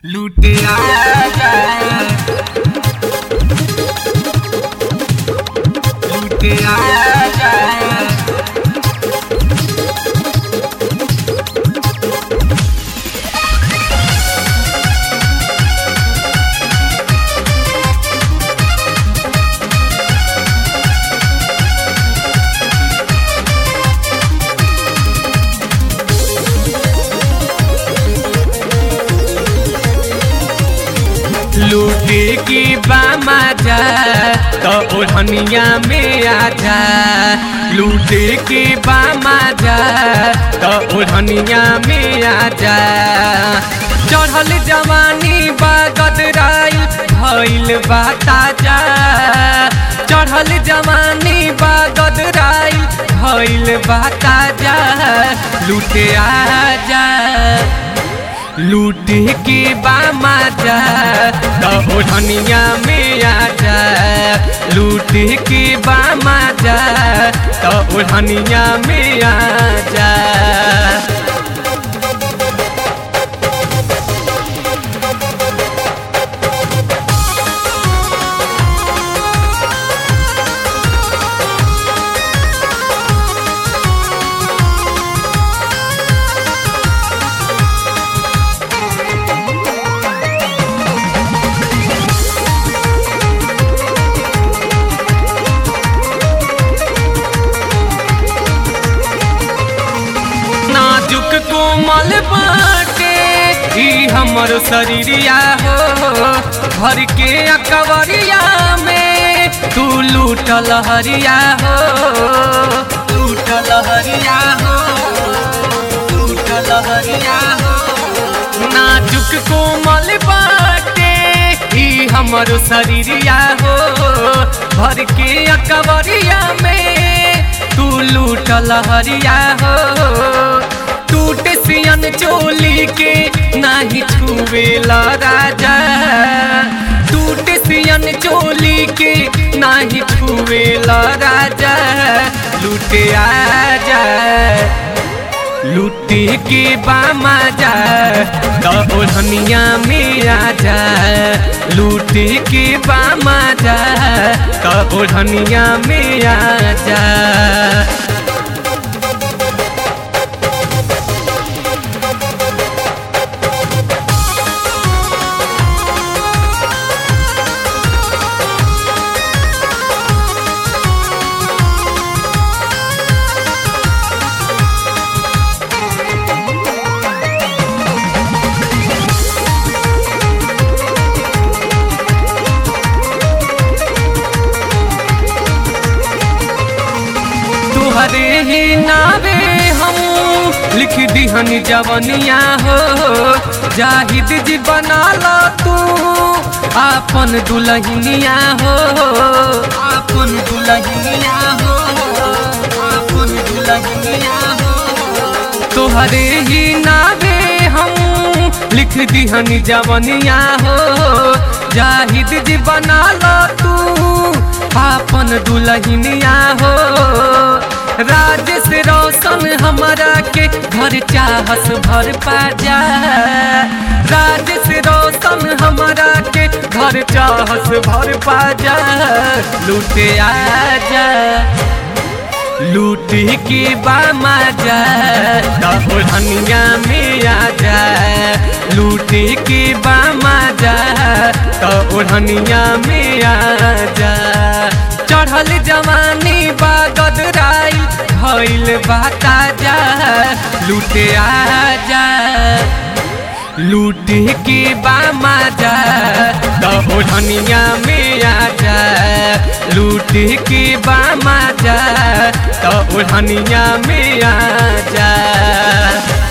लूटे आजा लूटे आजा लूटे की बामा जा तो ओढ़निया में आजा लूटे की बामा जा तो ओढ़निया में आजा चढ़ल जवानी बागदराइल भइल बा ताजा चढ़ल जवानी बागदराइल भइल बा ताजा लूटे आजा लूटे के बामा जा तो ओढ़निया में आजा लूटे के बामा जा तो ओढ़निया में आजा नाजुक कोमल बाटे ई हमर शरीरिया हो भर के अकबरिया में तू लूटल हरिया हो लूटल हरिया हो लूटल हरिया हो नाजुक कोमल बाटे ई हमर शरीरिया हो भर के अकबरिया में तू लूटल हरिया हो टूट सियन चोली के नाही छुवेला राजा टूट सियन चोली के नाही छुवेला राजा लूटे आजा लूटे के बामा जा तो ओढ़निया में आजा लूटे के बामा जा तो ओढ़निया में आजा तुहरे ही नावे हम लिख दिहन जवनिया हो जाहिद जी बना लो तू आपन दुल्हनिया हो आपन दुल्हनिया हो आपन दुल्हनिया हो तुहरे ही नावे हम लिख दिहन जवनिया हो जाहिद जी बना लो तू आपन दुल्हनिया हो राज से रोशन हमारा के घर चाहस भर पाजा राज से रोशन हमारा के घर चाहस भर पाजा लूटे आजा लूटे के बामा जा ओढ़निया में आजा लूटे के बामा जा तो ओढ़निया में आजा चढ़ल जवानी बागदराइल भइल बा ताजा लूटे आजा लूटे के बामा जा तो ओढ़निया में आजा लूटे के बामा जा तो ओढ़निया में आजा